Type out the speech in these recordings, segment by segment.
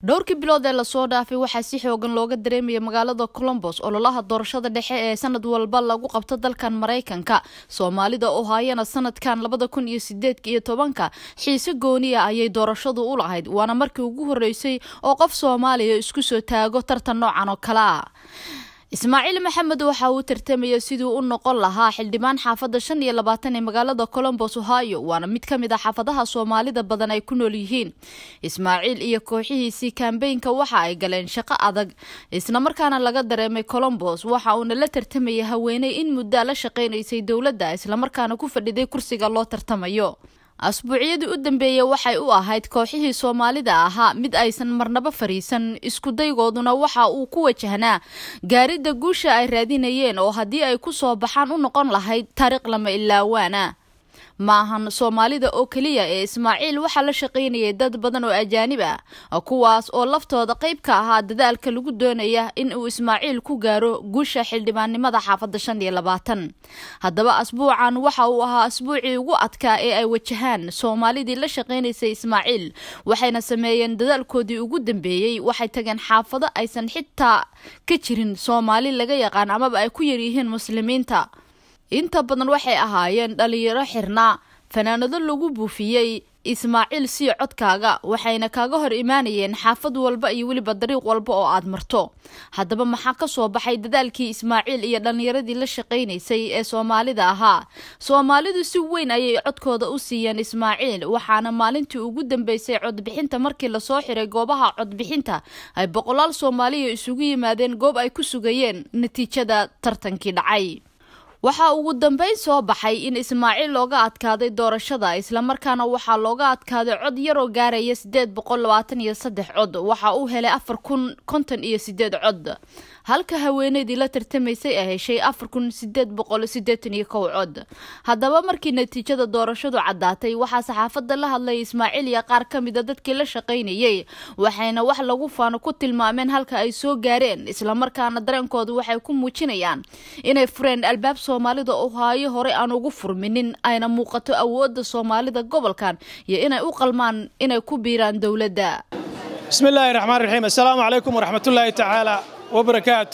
dhowrkii bilood ee lasoo dhaafay waxaa si xoogan looga dareemaya magaalada colombos ololaha doorashada dhexe ee sanad walba lagu qabto dalkan maraykanka soomaalida oo haayana sanadkan labada kun iyo sideedka iyo tobanka xiise gooniya ayay doorashadu u lahayd waana markii ugu horeysay oo qof soomaaliya isku soo taago tartan noocan oo kale ah ismaaciil maxamed waxa uu tartamaya siduu u noqon lahaa xildhibaan xaafadda shan iyo labaatan ee magaalada colombos ohio waana mid ka mid a xaafadaha soomaalida badan ay ku nool yihiin ismaaciil iyo kooxihiisii kambeynka waxa ay galeen shaqo adag islamarkaana laga dareemay colombos waxa uuna la tartamaya haweeney in muddaa la shaqaynaysay dowladda islamarkaana ku fadhiday kursiga loo tartamayo asbuucyadii u dambeeyey waxay u ahayd kooxihii soomaalida ahaa mid aysan marnaba fariisan iskudaygooduna waxa uu ku wajahnaa gaaridda guusha ay raadinayeen oo haddii ay ku soo baxaan u noqon lahayd taariikh lama ilaawaana ma ahan soomaalida oo keliya ee ismaaciil waxaa la shaqaynayay dad badan oo ajaanib ah kuwaas oo laftooda qayb ka ahaa dadaalka lagu doonaya in uu ismaaciil ku gaaro guusha xildhibaannimada xaafadda shan iyo labaatan haddaba asbuucan waxa uu ahaa asbuucii ugu adkaa ee ay wajahaan soomaalidii la shaqaynaysay ismaaciil waxayna sameeyeen dadaalkoodii ugu dambeeyey waxay tageen xaafado aysan xitaa ka jirin soomaali laga yaqaan amaba ay ku yaryihiin muslimiinta inta badan waxay ahaayeen dhalinyaro xirnaa fanaanado lagu buufiyey ismaaciil sii codkaaga waxayna kaaga hor imaanayeen xaafad walba iyo weliba dariiq walba oo aad marto haddaba maxaa ka soo baxay dadaalkii ismaaciil iyo dhallinyaradii la shaqaynaysay ee soomaalida ahaa soomaalidu si weyn ayay codkooda u siiyeen ismaaciil waxaana maalintii ugu dambeysay codbixinta markii lasoo xiray goobaha codbixinta ay boqolaal soomaaliya isugu yimaadeen goob ay ku sugayeen natiijada tartankii dhacay waxaa ugu dambeyn soo baxay in ismaaciil looga adkaaday doorashada islamarkaana waxaa looga adkaaday cod yaroo gaaraya sideed boqol labaatan iyo saddex cod waxa uu helay afar kun konton iyo sideed cod halka haweeneydii la tartamaysay ay heshay afar kun sideed boqol sideetan iyo kow cod haddaba markii natiijada doorashadu caddaatay waxaa saxaafadda la hadlay ismaaciil iyo qaar ka mida dadkii la shaqaynayay waxayna wax lagu faano ku tilmaameen halka ay soo gaareen islamarkaana dareenkoodu waxay ku muujinayaan inay fureen albaab soomaalida oo haayo horey aan ugu furminin ayna muuqato awoodda soomaalida gobolkan iyo inay u qalmaan inay ku biiraan dowladda bismillaahi raxmaan raxiim assalaamu calaykum waraxmatullaahi tacaala wabarakaatu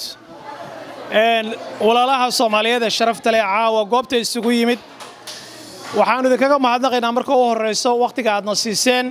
walaalaha soomaaliyeed ee sharafta leh caawa goobta isugu yimid waxaannu idinkaga mahadnaqaynaa marka u horrayso wakhtiga aadna siiseen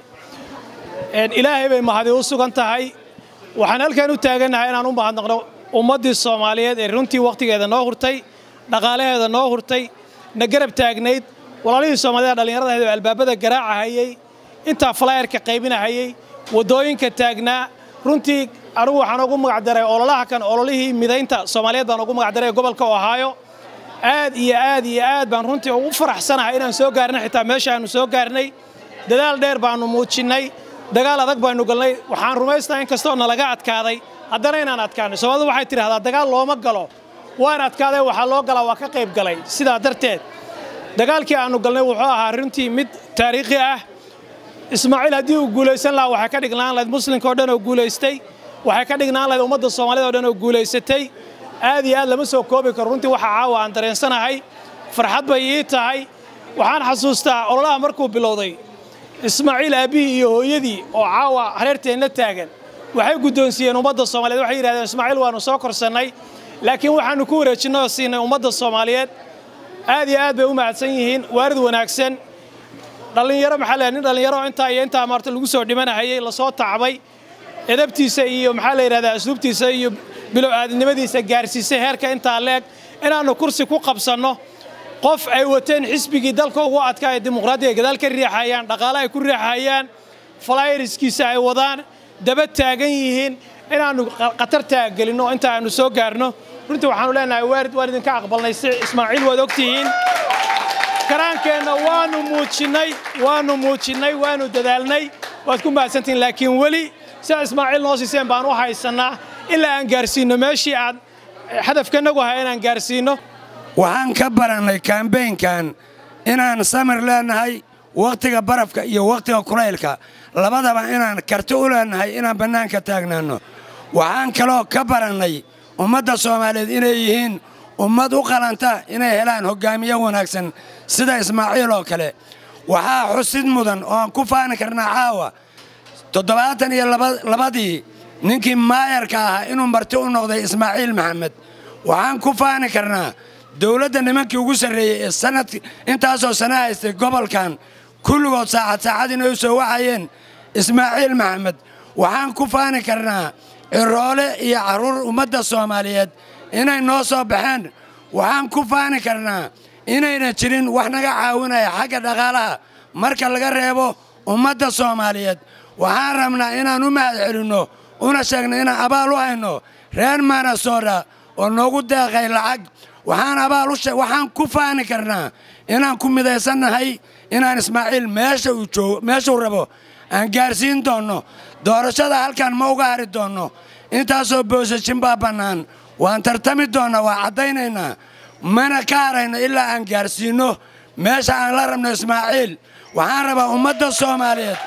ilaahay bay mahadi u sugan tahay waxaan halkan u taagannahay inaan u mahadnaqno ummaddii soomaaliyeed ee runtii wakhtigeeda noo hurtay dhaqaalaheeda noo hurtay na garab taagnayd walaalihii soomaaliyed dhallinyaradaheed oo albaabada garaacahayey intaa falaayarka qaybinahayey waddooyinka taagnaa runtii anugu waxaan ugu magacdaray ololaha kan ololihii midaynta soomaaliyeed baan ugu magacdaray gobolka ohaayo aad iyo aad iyo aad baan runtii ugu faraxsanahay inaan soo gaarnay xitaa meesha aanu soo gaarnay dadaal dheer baannu muujinnay dagaal adag baannu galnay waxaan rumaysnaha in kastoo nalaga adkaaday haddana inaan adkaanay soomaalidu waxay tidhahdaa dagaal looma galo waan adkaaday waxaa loo galaa waa ka qayb galay sidaa darteed dagaalkii aannu galnay wuxuu ahaa runtii mid taariikhi ah ismaaciil haddii uu guulaysan lahaa waxay ka dhignaan lahayd muslimka oo dhan oo guulaystay waxay ka dhignaan lahayd ummadda soomaalida o dhan oo guulaysatay aad iyo aad lama soo koobi karo runtii waxa caawa aan dareensanahay farxad bay ii tahay waxaan xasuustaa ololaha markuu bilowday ismaaciil aabbihii iyo hooyadii oo caawa hareerteenna taagan waxay guddoonsiiyeen ummadda soomaaliyeed waxay yidhahdeen ismaaciil waannu soo korsannay laakiin waxaannu ku wareejinnay oo siinay ummadda soomaaliyeed aad iyo aad bay u mahadsan yihiin waarid wanaagsan dhallinyaro maxaa leeyahay nin dhallinyaro intaa iyo intaa maarta lagu soo dhimanahayey lasoo tacbay edabtiisa iyo maxaa la yidhahdaa asluubtiisa iyo bilow aadnimadiisa gaarsiisay heerka intaa leeg inaannu kursi ku qabsanno qof ay wateen xisbigii dalka ugu adkaa ee dimuqraadiga gadaal ka riixayaan dhaqaale ay ku riixayaan falayriskiisa ay wadaan daba taagan yihiin inaannu khatar taaggelinno inta aannu soo gaarno runtii waxaannu leenahay waarid waan idinka aqbalnay si ismaaciil waad ogtihiin karaankeenna waannu muujinnay waannu muujinnay waannu dadaalnay waad ku mahadsantihiin laakiin weli sidaa ismaaciil noo siiseen baan u haysannaa ilaa aan gaarsiinno meeshii aad hadafkanagu ahaa inaan gaarsiinno waxaan ka barannay kambeynkan inaan samir leennahay wakhtiga barafka iyo wakhtiga kulaylka labadaba inaan karti u leennahay inaan bannaanka taagnaanno waxaan kaloo ka barannay ummadda soomaaliyeed inay yihiin ummad u qalanta inay helaan hoggaamiye wanaagsan sida ismaaciil oo kale waxaa xusid mudan oo aan ku faani karnaa caawa toddobaatan iyo labadii ninkii maayarka ahaa inuu marti u noqday ismaaciil maxamed waxaan ku faani karnaa dowladda nimankii ugu sarreeyey ee sanad intaasoo sana haystay gobolkan kulligood saacad saacad inay u soo wacayeen ismaaciil maxamed waxaan ku faani karnaa ciroole iyo carruur ummadda soomaaliyeed inay noo soo baxeen waxaan ku faani karnaa inayna jirin wax naga caawinaya xagga dhaqaalaha marka laga reebo ummadda soomaaliyeed waxaan rabnaa inaan u mahad celinno una sheegno inaan abaal u hayno reer manasoda oo noogu deeqay lacag waxaan abaal waxaan ku faani karnaa inaan ku midaysannahay inaan ismaaciil meeshuu rabo aan gaarsiin doonno doorashada halkan ma uga hari doonno intaasoo boosajin baa bannaan waan tartami doonnaa waa caddaynaynaa mana ka harayno ilaa aan gaarsiinno meesha aan la rabno ismaaciil waxaan rabaa ummadda soomaaliyeed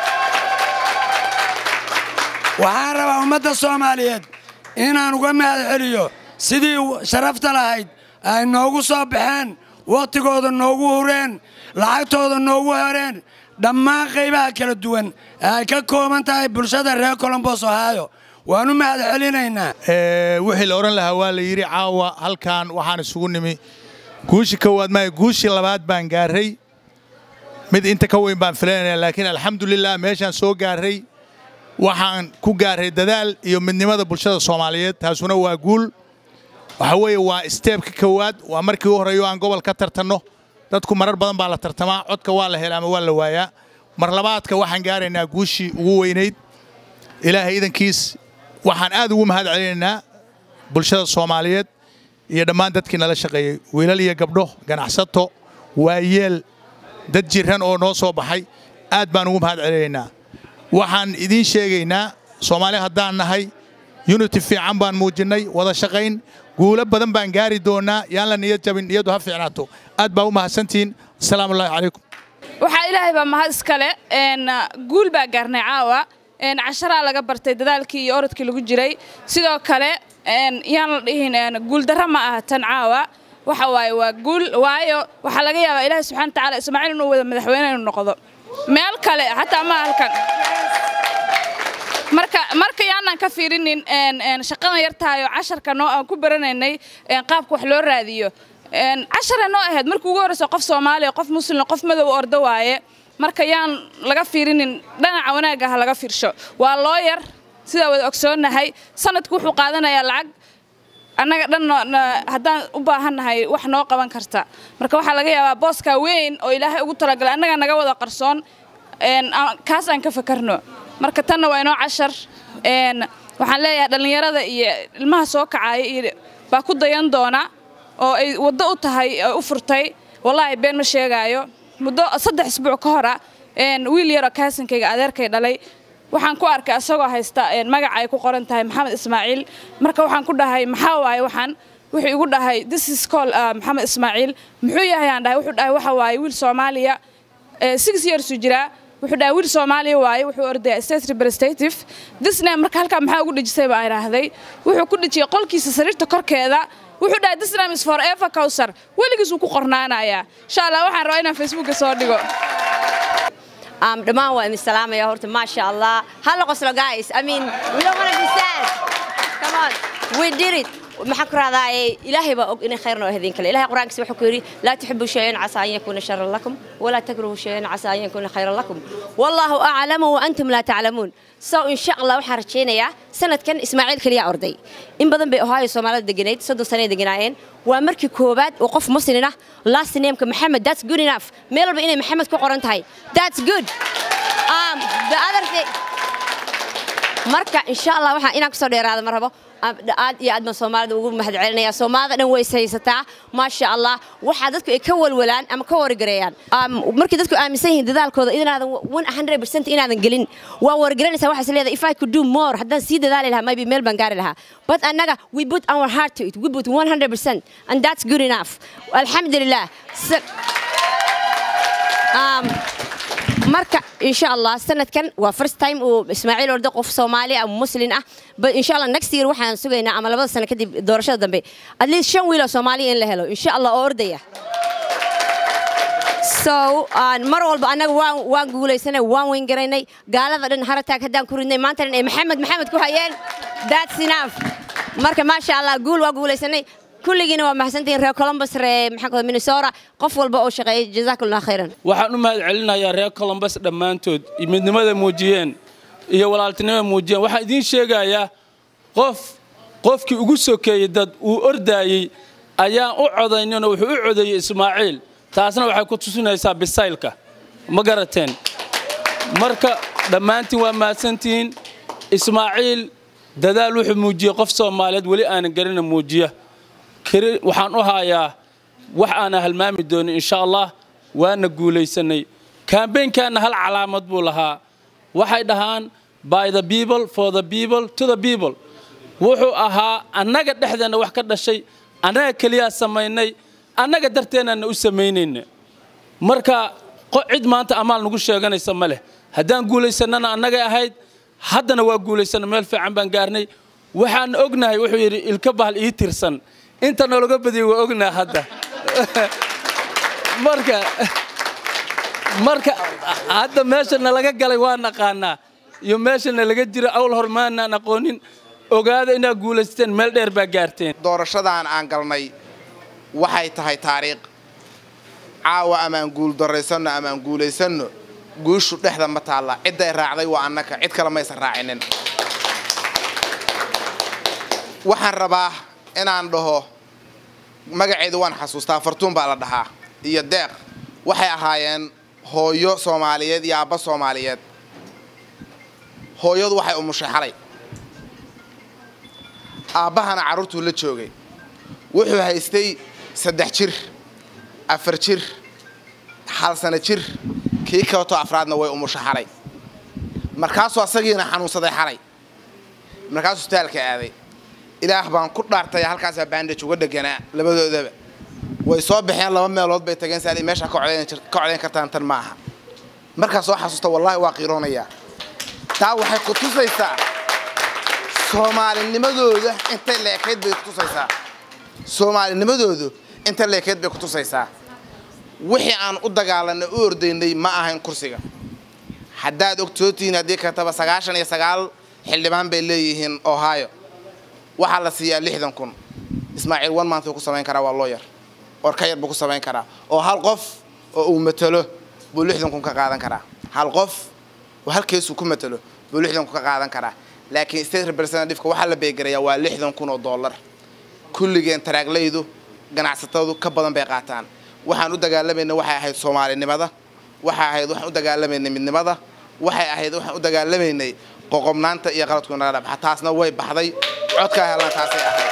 waxaan rabaa ummadda soomaaliyeed inaan uga mahad celiyo sidii sharafta lahayd ay noogu soo baxeen wakhtigooda noogu hureen lacagtooda noogu horeen dhammaan qaybaha kala duwan ee ay ka kooban tahay bulshada reer colombos ohaayo waan u mahad celinaynaa wixii la odhan lahaa waa la yidhi caawa halkan waxaan isugu nimi guushi kowaad maayo guushii labaad baan gaarray mid inta ka weyn baan filanaya laakiin alxamdulilah meeshaan soo gaarray waxaan ku gaarray dadaal iyo midnimada bulshada soomaaliyeed taasuna waa guul waxa weeye waa steebka kowaad waa markii u horreeyo aan gobol ka tartanno dadku marar badan baa la tartamaa codka waa la hela ama waa la waayaa mar labaadka waxaan gaaraynaa guushii ugu weynayd ilaahay idankiis waxaan aad ugu mahad celinaynaa bulshada soomaaliyeed iyo dhammaan dadkii nala shaqeeyey wiilal iyo gabdho ganacsato waayeel dad jiran oo noo soo baxay aad baan ugu mahad celinaynaa waxaan idiin sheegaynaa soomaali haddaan nahay unity fiican baan muujinnay wada shaqayn guulo badan baan gaari doonnaa yaan la niyad jabin niyaddu ha fiicnaato aad baa u mahadsantihiin asalaamu ullahi calaykum waxaa ilaahay baa mahad iskale guul baa gaarnay caawa casharaa laga bartay dadaalkii iyo orodkii lagu jiray sidoo kale yaan la dhihin guuldarra ma aha tan caawa waxa waaye waa guul waayo waxaa laga yaabaa ilaahay subxana watacaala ismaaciil inuu wada madaxweyne inuu noqdo meel kale xataa ma halkan marka marka yaanaan ka fiirinin shaqadan yartahayo casharka noo aan ku baranaynay qaabka wax loo raadiyo cashara noo ahayd markii ugu horreysa qof soomaaliya qof muslim qof madow ordo waaye marka yaan laga fiirinin dhanaca wanaagga ha laga fiirsho waa looyar sidaa wada ogsoonnahay sanadku wuxuu qaadanayaa lacag annaga dhan haddaan u baahannahay wax noo qaban karta marka waxaa laga yaabaa booskaa weyn oo ilaahay ugu talagalay annaga naga wada qarsoon kaas aan ka fakarno marka tanna waa inoo cashar waxaan leeyahay dhallinyarada iyo ilmaha soo kacaya iyo baa ku dayan doona oo ay waddo u tahay u furtay wallaahi been ma sheegaayo muddo saddex isbuuc ka hora wiil yaroo kaasankayga adeerkay dhalay waxaan ku arkay asagoo haysta magaca ay ku qoran tahay maxamed ismaaciil marka waxaan ku dhahay maxaa waaye waxaan wuxuu igu dhahay this is call maxamed ismaaciil muxuu yahay aan dhahay wuxuu dhahay waxa waaye wiil soomaaliya six yearsu jiraa wuxuu dhahay wiil soomaaliya waaye wuxuu ordaya state representative this name marka halkaa maxaa ugu dhejisay baa idhaahday wuxuu ku dhejiyey qolkiisa sariirta korkeeda wuxuu dhahay this name is forever cowsar weligiis wuu ku qornaanayaa insha allah waxaan rabaa inaan facebooka soo dhigo dhammaan waa idin salaamaya horta maasha allah hala qoslo guys i mean we don't want to be sad come on we did it maxaan ku raadaaye ilaahay baa og inay khayr noo ahdeen kale ilahay qur-aankiisa wuxuu ku yidhi laa tuxibu shayan casaa an yakuuna sharan lakum walaa takrahu shayan casaa an yakuuna khayran lakum wallahu aclamu wa antum laa taclamuun so insha allah waxaan rajaynayaa sanadkan ismaaciil keliya orday in badan bay ohaayo soomaalida deganayd soddon sanay deganaayeen waa markii koowaad oo qof muslin ah last nameka maxamed that's good enough meel walba inay maxamed ku qoran tahay that's good um, the other thing marka insha allah waxaan inaan kusoo dheeraada ma rabo aad iyo aad baan soomaalida ugu mahad celinaya soomaalida dhan way ishaysataa maasha allah waxaa dadku ay ka walwalaan ama ka wargareeyaan markii dadku aaminsan yihiin dadaalkooda inaadan one hundred percent inaadan gelin waa wargaranaysaa waxaas leedahay if I could do more haddaan sii dadaali lahaa maybe meel baan gaari lahaa but annaga we put our heart to it we put one hundred percent and that's good enough alxamdulilah um, marka insha allah sanadkan waa first time uu ismaaciil ordo qof soomaali ah muslin ah but insha allah next year waxaan sugaynaa ama labada sano kadib doorashada dambe at least shan wiil oo soomaaliya in la helo insha allah oo ordaya so mar walba annaga waan waan guulaysanay waan weyn garaynay gaalada dhan harataag haddaan ku ridnay maanta dhan ay maxamed maxamed ku hayeen that's enough marka maasha allah guul waa guulaysanay kulligiina waa mahadsantihiin reer columbus reer maxaa minnesota qof walba oo shaqeeyay jazakumullah khayran waxaan u mahad celinayaa reer columbus dhammaantood midnimada muujiyeen iyo walaaltinimada muujiyeen waxaan idiin sheegayaa qof qofkii ugu sokeeyey dad uu ordaayey ayaan u codayninoo wuxuu u codeeyey ismaaciil taasna waxay ku tusinaysaa bisaylka ma garateen marka dhammaantiin waa mahadsantihiin ismaaciil dadaal wuxuu muujiyey qof soomaaliyeed weli aanan garina muujiya waxaan u hayaa wax aanan halmaami doonin insha allah waana guulaysanay kambeynkaana hal calaamad buu lahaa waxay dhahaan by the people for the people to the people wuxuu ahaa annaga dhexdeenna wax ka dhashay annaga keliyaa samaynay annaga darteennaana u samaynayna marka cid maanta amaal nagu sheeganaysa ma leh haddaan guulaysannana annagay ahayd haddana waa guulaysanna meel fiican baan gaarnay waxaan ognahay wuxuu yidhi ilka bahal ii tirsan inta noolaga badiyay waa ognaa hadda marka marka hadda meesha nalaga galay waa naqaanaa iyo meesha nalaga jira awl hor maanaan aqoonin ogaada inaad guulaysteen meel dheer baa gaarteen doorashadan aan galnay waxay tahay taariikh caawa amaan guuldarraysanno amaan guulaysanno guushu dhexda ma taalla cidday raacday waa annaka cid kale maysan raacinin waxaan rabaa inaan dhaho magaceedu waan xasuustaa fartuun baa la dhahaa iyo deeq waxay ahaayeen hooyo soomaaliyeed iyo aabba soomaaliyeed hooyadu waxay umushay xalay aabbahana carruurtuu la joogay wuxuu haystay saddex jir afar jir hal sano jir kii kaletoo afraadna way umushay xalay markaasuu asagiina xanuunsaday xalay markaasuu isbitaalka aaday ilaah baan ku dhaartay halkaasaa bandaj uga dheganaa labadoodaba way soo baxeen laba meelood bay tageen saali meesha ka codayn kartaan tan ma aha markaa soo xasuusta wallaahi waa qiiroonayaa taa waxay ku tusaysaa soomaalinimadooda intay leekayd bay ku tusaysaa soomaalinimadoodu inta leekayd bay ku tusaysaa wixii aan u dagaalanay u ordaynay ma ahayn kursiga haddaad ogtootihiin haddii kartaba sagaashan iyo sagaal xildhibaan bay leeyihiin ohio waxaa la siiyaa lixdan kun ismaaciil one month uu ku samayn karaa waa looyar or ka yar buu ku samayn karaa oo hal qof oo uu matalo buu lixdan kun ka qaadan karaa hal qof oo hal keesuu ku matalo buu lixdan kun ka qaadan karaa laakiin state representativeka waxaa la beegarayaa waa lixdan kun oo dollar kulligeen taraaglaydu ganacsatadu ka badan bay qaataan waxaan u dagaalamayna waxay ahayd soomaalinimada waxay ahayd waxaan u dagaalamaynay midnimada waxay ahayd waxaan u dagaalamaynay qoqobnaanta iyo qaladku naga dhabaxa taasna way baxday codkaa helan taasay ahayd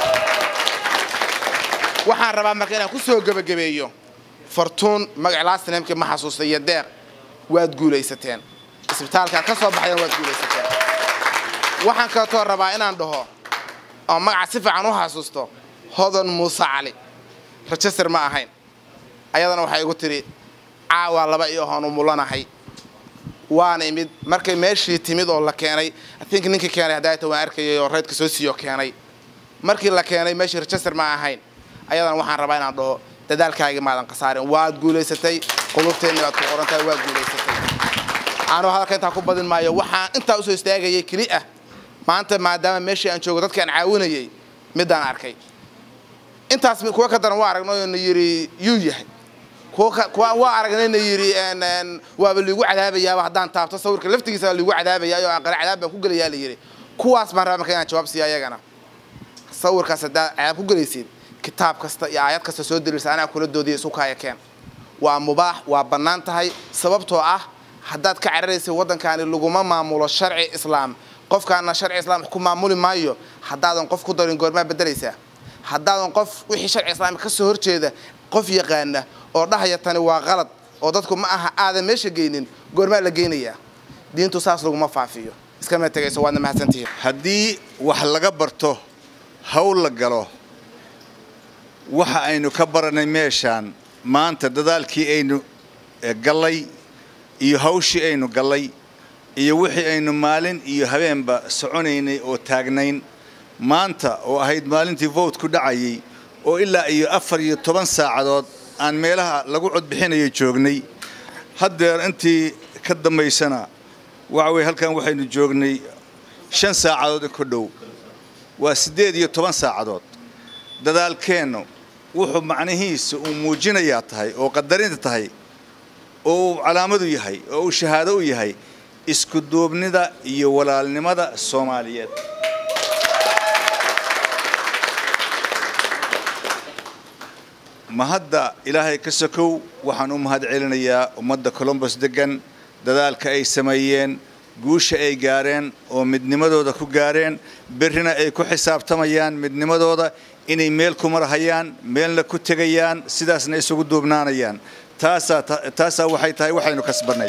waxaan rabaa marka inaan ku soo gebagabeeyo fartuun magac laastinamkii ma xasuustay iyo deeq waad guulaysateen isbitaalkaad ka soo baxdeen waad guulaysateen waxaan kaletoo rabaa inaan dhaho oo magaca si fiican u xasuusto hodan muuse cali rajastar ma ahayn ayadana waxay igu tidhi caawa laba iyo hoon u mulanahay waana imid markay meeshii timid oo la keenay think ninkii keenay haddaata waan arkayay oo reydka soo siiyo keenay markii la keenay meeshii rajastar ma ahayn ayadana waxaan rabaa inaan dhaho dadaalkaagii maadan khasaarin waad guulaysatay qulubteenni waad ku qorantahay waad guulaysatay anuu hadalka intaa ku badin maayo waxaan intaa usoo istaagayay keli ah maanta maadaama meeshii aan joogo dadkaan caawinayay midaan arkay intaas kuwa ka daran waa aragnay oo na yidhi yuu yahay kuwa waa aragnayna yidhi waaba liigu cadaabayaaba haddaan taabto sawirka laftigiisa liigu cadaabayaa oo aqale cadaab baan ku gelayaa la yidhi kuwaas baan rabaa marka inaan jawaab siiya ayagana sawirkaas haddaad cadaab ku gelaysid kitaab kasta iyo aayad kasta soo daliilsa anaa kula doodiya isu kaaya keen waa mubaax waa bannaan tahay sababtoo ah haddaad ka cararaysid waddankaani laguma maamulo sharci islaam qofkaana sharci islaam ku maamuli maayo haddaadan qof ku darin goormaa beddelaysaa haddaadan qof wixii sharci islaamka ka soo horjeeda qof yaqaana oo dhahaya tani waa qalad oo dadku ma aha aadan meesha geynin goormaa la geynayaa diintu saas laguma faafiyo iskama tegayso waadna mahadsantihiin haddii wax laga barto hawl la galo waxa aynu ka baranay meeshaan maanta dadaalkii aynu gallay iyo hawshii aynu gallay iyo wixii aynu maalin iyo habeenba soconaynay oo taagnayn maanta oo ahayd maalintii vote ku dhacayay oo ilaa iyo afar iyo toban saacadood aan meelaha lagu codbixinayo joognay haddeer intii ka dambaysana waxa weye halkan waxaynu joognay shan saacadood in ku dhow waa siddeed iyo toban saacadood dadaalkeennu wuxuu macnihiisa uu muujinayaa tahay oo qadarinta tahay oo uu calaamadu yahay oo uu shahaado u yahay isku duubnida iyo walaalnimada soomaaliyeed mahadda ilaahay ka sokow waxaan u mahad celinayaa ummadda colombos deggan dadaalka ay sameeyeen guusha ay gaareen oo midnimadooda ku gaareen berrina ay ku xisaabtamayaan midnimadooda inay meel ku marhayaan meelna ku tegayaan sidaasna isugu duubnaanayaan taasaa taasaa waxay tahay waxaynu kasbannay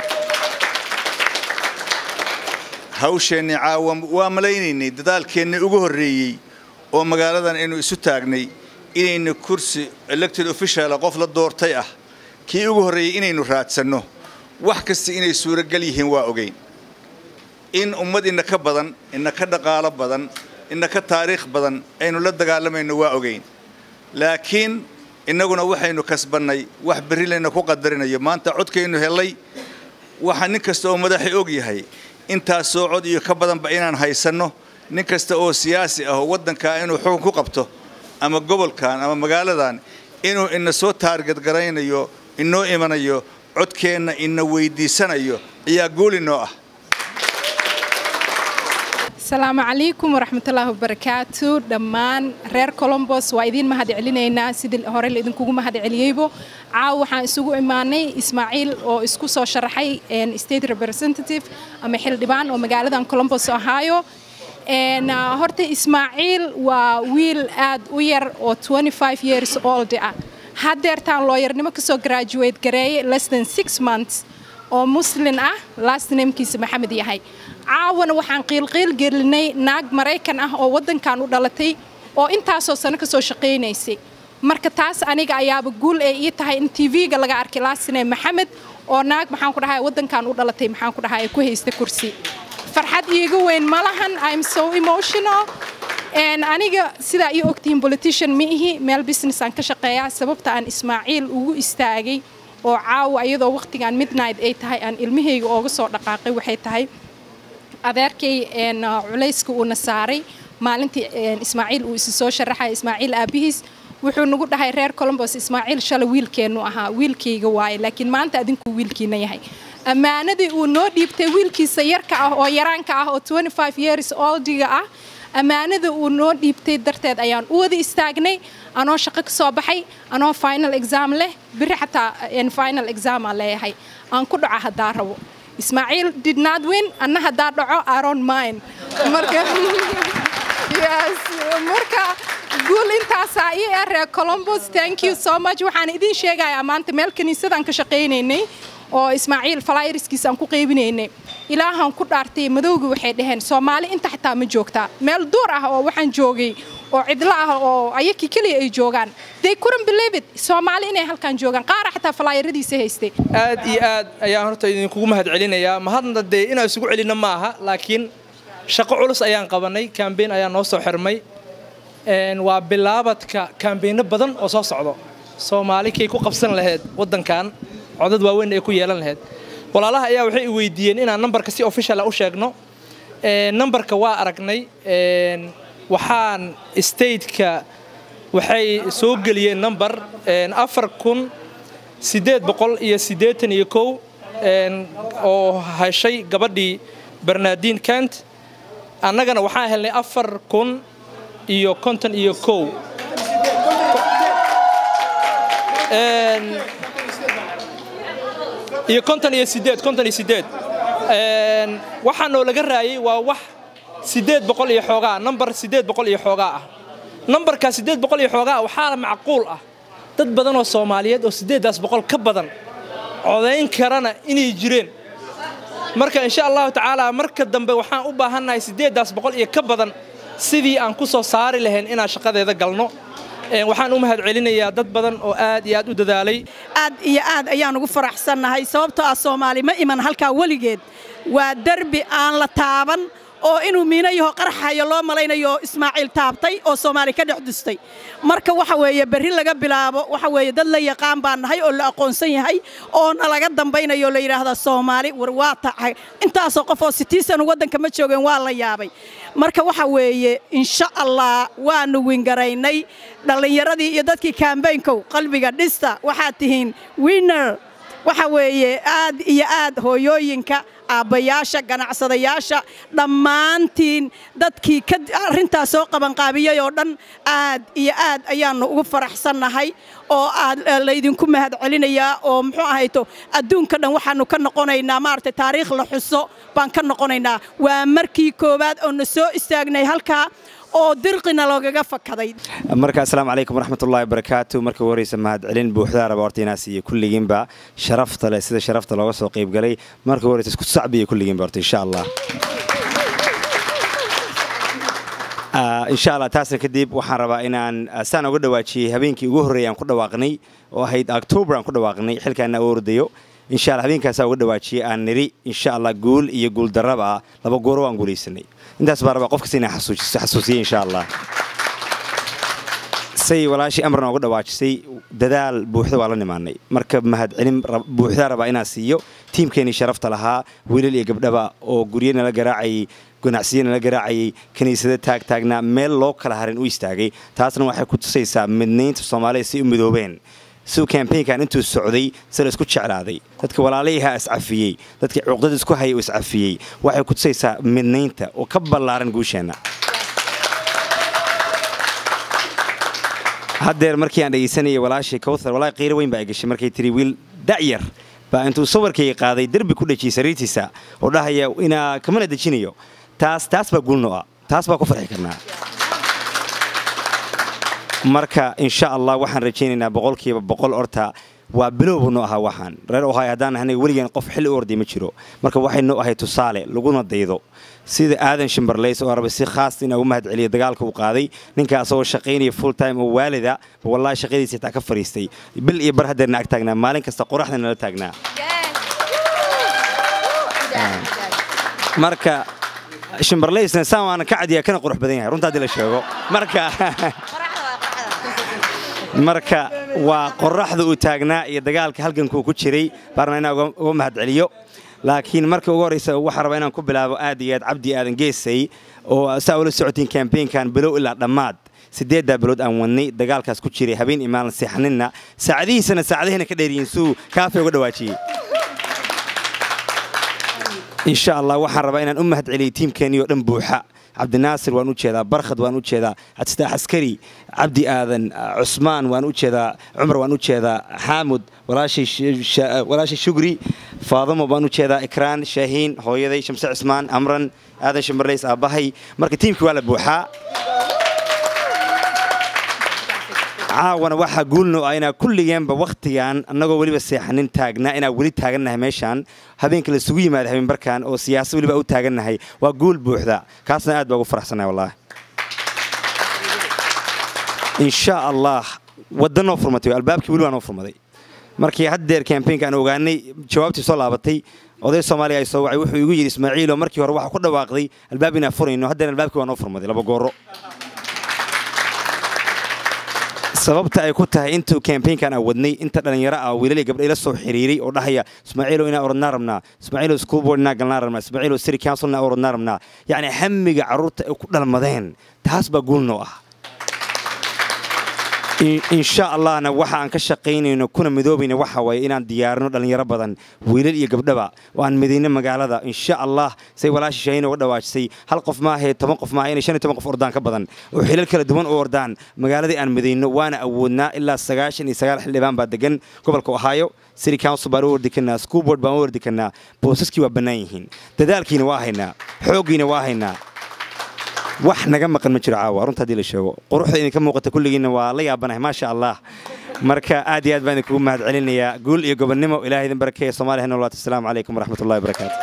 hawsheenni caawa waa malaynaynay dadaalkeennii ugu horreeyey oo magaaladan aynu isu taagnay inaynu kursi elected officiala qof la doortay ah kii ugu horreeyey inaynu raadsanno wax kasta inay suuragal yihiin waa ogeyn in ummad ina ka badan ina ka dhaqaalo badan ina ka taariikh badan aynu la dagaalamayno waa ogeyn laakiin innaguna waxaynu kasbannay wax berri layna ku qadarinayo maanta codkaynu hellay waxa nin kasta oo madaxi og yahay intaasoo cod iyo ka badanba inaan haysanno nin kasta oo siyaasi ah oo waddankaa inuu xukun ku qabto ama gobolkan ama magaaladan inuu ina soo taargadgaraynayo inoo imanayo codkeenna ina weydiisanayo ayaa guul inoo ah asalaamu calaykum waraxmatullaahi wabarakaatu dhammaan reer colombos waa idiin mahad celinaynaa sidii hore laidinkugu mahad celiyeybo caaw waxaan isugu imaanay ismaaciil oo isku soo sharaxay state representative ama xildhibaan oo magaaladan colombos ohio horta ismaaciil waa wiil aad u yar oo years old ah haddeertaan looyarnimo kasoo graduate gareeyay less than six months oo muslin ah last namekiisa maxamed yahay caawana waxaan qiilqiil gelinay naag maraykan ah oo waddankan u dhalatay oo intaasoo sano kasoo shaqaynaysay marka taas aniga ayaaba guul ay ii tahay in tv-ga laga arkay last name maxamed oo naag maxaan ku dhahay waddankan u dhalatay maxaan ku dhahay ku haysta kursi farxad iiga weyn ma lahan im so emotional aniga sidaa ii ogtihiin politician ma ihi meel business aan ka shaqeeyaa sababta aan ismaaciil ugu istaagay oo caawa iyadoo waqtigan midnight ay tahay aan ilmahayga ooga soo dhaqaaqay waxay tahay adeerkay culayska uuna saaray maalintii ismaaciil uu isi soo sharaxaya ismaaciil aabihiis wuxuu nagu dhahay reer colombos ismaaciil shalay wiilkeennu ahaa wiilkayga waaye laakiin maanta adinku wiilkiina yahay ammaanadii uu noo dhiibtay wiilkiisa yarka ah oo yaraanka ah oo years oldiga ah ammaanada uu noo dhiibtay darteed ayaan u wada istaagnay anoo shaqo ka soo baxay anoo final exam leh biri xataa final examaa leeyahay aan ku dhaco haddaa rabo ismaaciil did not win anna haddaa dhaco aron mine marka yes marka guul intaasaa ii ah reer colombos thank you so much waxaan idiin sheegayaa maanta meel kiniisadaan ka shaqaynaynay oo ismaaciil falayriskiisa aan ku qaybinaynay ilaahaan ku dhaartay madowga waxay dhaheen soomaali inta xitaa ma joogtaa meel duur ah oo waxaan joogay oo cidlo ah oo ayakii keliya ay joogaan they couldn't believe it soomaali inay halkaan joogaan qaara xitaa falaayaradiisa haystay aad iyo aad ayaan horta idinkugu mahad celinayaa mahadna dee inaan isugu celinno ma aha laakiin shaqo culus ayaan qabanay kambeyn ayaa noo soo xirmay waa bilaabadka kambeynno badan oo soo socdo soomaali kay ku qabsan lahayd waddankan codad waaweyn ay ku yeelan lahayd walaalaha ayaa waxay i weydiiyeen inaan nambarka si officiala u sheegno nambarka waa aragnay waxaan stateka waxay soo geliyeen nambar afar kun siddeed boqol iyo siddeetan iyo kow oo heshay gabadhii bernardin kent annagana waxaan helnay afar kun iyo konton iyo kow iyo konton iyo sideed konton iyo sideed waxaa noo laga raayay waa wax sideed boqol iyo xoogaa nambar sideed boqol iyo xoogaa ah nambarkaa sideed boqol iyo xoogaa ah waxaa macquul ah dad badan oo soomaaliyeed oo sideeddaas boqol ka badan codayn karana inay jireen marka insha allahu tacaala marka dambe waxaan u baahannahay sideeddaas boqol iyo ka badan sidii aan ku soo saari lahayn inaan shaqadeeda galno waxaan u mahad celinayaa dad badan oo aad iyo aad u dadaalay aad iyo aad ayaan ugu faraxsannahay sababtoo ah soomaali ma iman halkaa weligeed waa derbi aan la taaban oo inuu miino yaho qarxayo loo malaynayo ismaaciil taabtay oo soomaali ka dhex dustay marka waxa weeye berri laga bilaabo waxa weeye dad la yaqaan baan nahay oo la aqoonsan yahay oo nalaga dambaynayo la yidhaahdaa soomaali war waa tacay intaasoo qof oo sitiisan waddanka ma joogeen waa la yaabay marka waxa weeye insha allah waanu wingaraynay dhallinyaradii iyo dadkii kaambaynkow qalbiga dhista waxaad tihiin winner waxa weeye aad iyo aad hooyooyinka aabbayaasha ganacsadayaasha dhammaantiin dadkii arrintaas soo qabanqaabiyey oo dhan aad iyo aad ayaannu ugu faraxsannahay oo aad laydinku mahad celinayaa oo muxuu ahayto adduunka dhan waxaannu ka noqonaynaa maaragtay taariikh la xuso baan ka noqonaynaa waa markii koowaad oo na soo istaagnay halkaa oo dirqina loogaga fakaday marka asalaamu calaykum waraxmatullahi wabarakaatu marka ugu horeysa mahadcelin buuxdaa raba horta inaa siiyo kulligiinba sharafta leh sida sharafta looga soo qayb galay marka ugu horeysa isku sacbiyo kulligiinba horta insha allah insha allah taasna kadib waxaan rabaa inaan saan uga dhawaajiyey habeenkii ugu horreeyay aan ku dhawaaqnay oo ahayd october aan ku dhawaaqnay xilkaana u ordayo insha allah habeenkaasaa uga dhawaajiyey aan niri insha allah guul iyo guul darraba laba gooro waan guulaysanay intaas baa rabaa qof kasta inaan xasuusiye insha allah say walaashii amran uga dhawaajisay dadaal buuxda waa la nimaanay marka mahadcelin buuxdaa rabaa inaan siiyo tiimkeenii sharafta lahaa wiilal iyo gabdhaba oo guryo nala garaacayay ganacsiyo nala garaacayay kiniisada taagtaagnaa meel loo kala harin u istaagay taasna waxay ku tusaysaa midnaynta soomaalida si u midoobeen siuu kambaynkan intuu socday sida isku jeclaaday dadka walaalayahaa iscafiyey dadkii cuqdada isku hayay uu iscafiyey waxay ku tusaysaa midnaynta oo ka ballaaran guusheenna haddeer markii aan dhegaysanayay walaashay kowthar walaahi qiiro weyn baa ay gashay markay tiri wiil da'yar baa intuu sawirkayga qaaday derbi ku dhejiyey sariirtiisa oo dhahaya inaa kamana dejinayo taas taas baa guulno ah taas baa ku farxi karnaa marka insha allah waxaan rajaynaynaa boqolkiiba boqol orta waa bilowbu noo ahaa waxaan reer ohay haddaan ahnay weligeen qof xilli u orday ma jiro marka waxay noo ahay tusaale laguna daydo sida aadan shimbarlays oo rabay si khaas inaa ugu mahad celiyo dagaalka uu qaaday ninka asagoo shaqaynaya full time oo waalida wallahi shaqadiisa xitaa ka fariistay bil iyo bar haddeerna ag taagnaa maalin kasta qoraxda nala taagnaa marka shimbarlaysna saan waana ka cadiyaa kana qurux badan yahay runta haddii la sheego marka marka waa qoraxda uu taagnaa iyo dagaalka halgankuu ku jiray baarna inaa uga mahad celiyo laakiin marka ugu horreysa waxaa rabaa inaan ku bilaabo aad iyo aad cabdi aadan geesay oo saa ula socotiin kambaynkan bilow ilaa dhammaad siddeeddaa bilood aan wadnay dagaalkaas ku jiray habeen iyo maalin seexaninna saacadihiisana saacadahina ka dheeriyiin suu kaafay uga dhawaajiyey insha allah waxaan rabaa inaan u mahad celiyey tiimkeenii oo dhan buuxa cabdinaasir waan u jeedaa barkhad waan u jeedaa cabdistaax askari cabdi aadan cusmaan waan u jeedaa cumar waan u jeedaa xaamud walaashay shugri faadamo baan u jeedaa ikraan shaahiin hooyaday shamse cismaan amran aadan shimarlays aabbahay marka tiimkii waa la buuxaa caawana waxaa guulno ah inaa kulligeenba wakhtigan annagoo weliba seexanin taagnaa inaa weli taagannahay meeshaan habeenka laisugu yimaada habeenbarkan oo siyaasad weliba u taagannahay waa guul buuxda kaasna aad baa ugu faraxsannahay wallaahi insha allah wadda noo furmatay albaabkii weli waa noo furmaday markii haddeer kambaynka aan ogaanay jawaabtii soo laabatay oday soomaaliya ay soo wacay wuxuu igu yidhi ismaaciilo markii hore waxaa ku dhawaaqday albaab inaan furayno haddeer albaabkii waa noo furmaday laba gooro sababta ay ku tahay intuu kambaynkan aan wadnay inta dhallinyaro ah wiilal gabdha ila soo xiriiray oo dhahaya ismaaciilo inaa orodnaa rabnaa ismaaciilo school board inaa galnaa rabnaa ismaaciilo city council inaa orodnaa rabnaa yacni hamiga carruurta ay ku dhalmadeen taas baa guulnoo ah insha allahna waxa aan ka shaqaynayno kuna midoobayna waxa waaye inaan diyaarino dhallinyaro badan wiilal iyo gabdhaba oo aan midayno magaalada insha allah say walaashi shaahin uga dhawaajisay hal qof maahee toban qof maaha inay shan iyo toban qof ordaan ka badan oo xilal kala duwan u ordaan magaaladii aan midayno waana awoodnaa ilaa sagaashan iyo sagaal xildhibaan baa degan gobolka ohio city council baan u wardi karnaa school board baan u wardi karnaa boosaskii waa bannaan yihiin dadaalkiina waa haynaa xooggiina waa haynaa wax naga maqan ma jiro caawa runta haddii la sheego quruxda idinka muuqata kulligiinna waa la yaabanahay maasha allah marka aad iyo aad baan idinkugu mahad celinayaa guul iyo gobonnimo ilahay idin barakeeya soomaaliya nolaat asalaamu calaykum waraxmatullahi wabarakaatu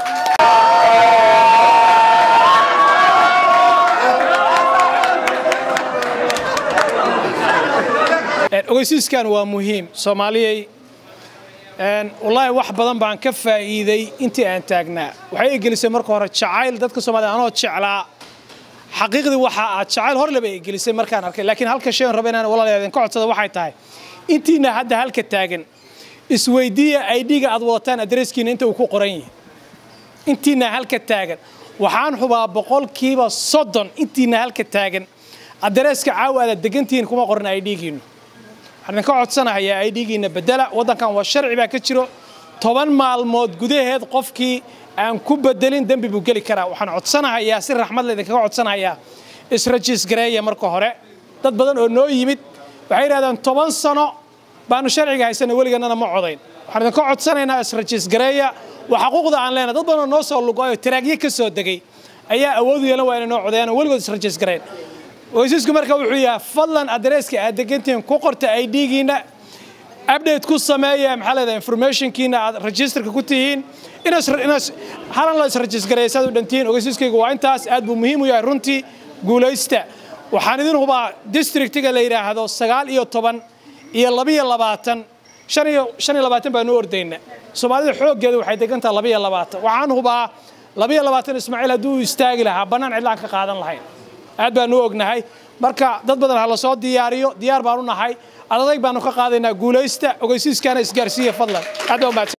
ogeysiiskan waa muhiim soomaaliyay wallaahi wax badan baan ka faa'iiday intii aan taagnaa waxay gelisay marka hore jacayl dadka soomaalida anoo jeclaa xaqiiqdii waxa aad jacayl hor leba ay gelisay markaan arkay laakiin halka shay aan raba inaan walaalayaal idinka codsada waxay tahay intiina hadda halka taagan isweydiiya aidhiga aad wadataan adreeskiina inta uu ku qoran yahay intiina halka taagan waxaan xubaa boqolkiiba soddon intiina halka taagan adreeska caawa aad degantihiin kuma qoran aidhigiinu waxaan idinka codsanahayaa aidhigiina bedela waddankan waa sharci baa ka jiro toban maalmood gudaheed qofkii aan ku bedelin dembi buu geli karaa waxaan codsanahayaa si raxmad la idinkaga codsanahayaa israjiisgareeya marka hore dad badan oo noo yimid waxay yidhahdeen toban sano baanu sharciga haysana weliganana ma codayn waxaan idinka codsanaynaa israjiisgareeya waa xaquuqda aan leenahay dad badan oo noo soo lugo oo taraagyo ka soo degay ayaa awood u yeelan waa inay noo codeeyaan oo weligood israjiisgareyn ogeysiisku marka wuxuu yahay fadlan adreeska aad degantihiin ku qorta idgiina update ku sameeya maxaa leedahay informationkiina aad registerka ku tihiin inaas halan la israjiisgareeya saad u dhantihiin ogeysiiskaygu waa intaas aad buu muhiim u yahay runtii guulaysta waxaan idin hubaa districtiga la yidhaahdo sagaal iyo toban iyo labiyo labaatan shan iyo shan iyo labaatan baanu ordayna soomaalida xooggeeda waxay degan tahay labiyo labaatan waxaan hubaa labiyo labaatan ismaaciil hadduu istaagi lahaa bannaan cidlaan ka qaadan lahayn aad baanu u ognahay marka dad badan ha la soo diyaariyo diyaar baanu nahay adadayg baanu ka qaadaynaa guulaysta ogeysiiskaana isgaarsiiya fadlan aad baa umahadsan